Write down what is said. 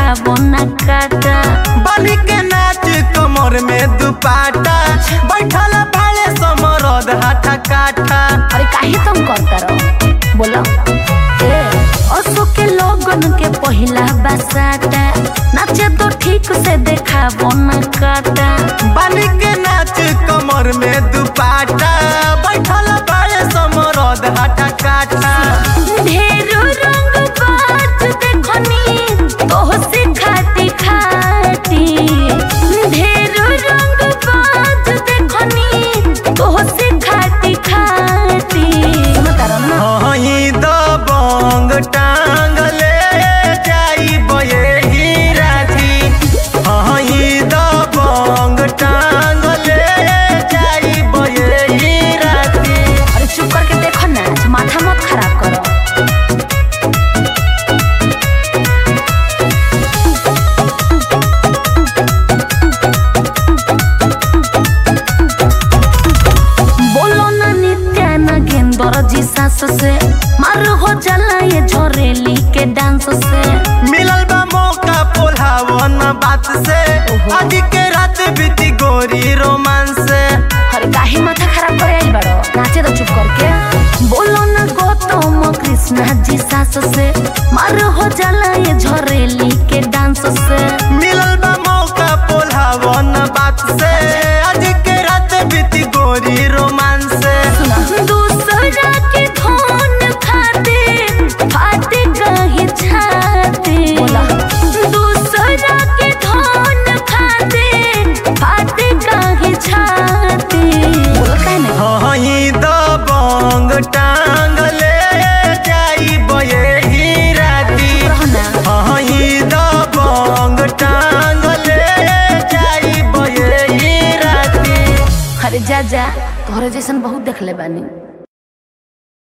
देखाबो ना काटा बनी के नाच कमर में दुपाटा बैठल भाले समरद हाथा काठा अरे काहे तुम करता रहो बोलो ए असो के लोगन के पहिला बसाता नाचे तो ठीक से देखाबो ना काटा बनी के नाच कमर में दुपाटा बैठल भाले समरद हाथा काठा ढेरो रंग बाज देखनी तोह से खाती खाती ढेरो रंग बाज देखनी तोह से खाती खाती हई दबंग टांग ले जाई बये ही राजी हई दबंग टांग ले जाई बये ही राजी अरे चुप करके देखो ना माथा मत खराब करो बोलो ना नित्या ना गेंदर जी सास से मार हो जाला ये झोरेली के डांस से मिलल बा मौका पोल्हावन बात से आज के रात बीती गोरी रोमांस से अरे काहे माथा खराब करे आइल बड़ो नाचे तो चुप करके बोलो ना गौतम कृष्णा जी सास से मार हो जाला ये झोरेली के डांस से मिलल बा मौका पोल्हावन बात से आज के रात बीती गोरी रोमांस से सुना दूसरा के धन खाते फाटे कहीं छाते दूसरा के धन खाते फाटे कहीं छाते हई दबंग टांग ले जाई बये ही राती हई दबंग टांग ले जाई बये ही राती अरे जा जा तोहरे जैसन बहुत देखले बानी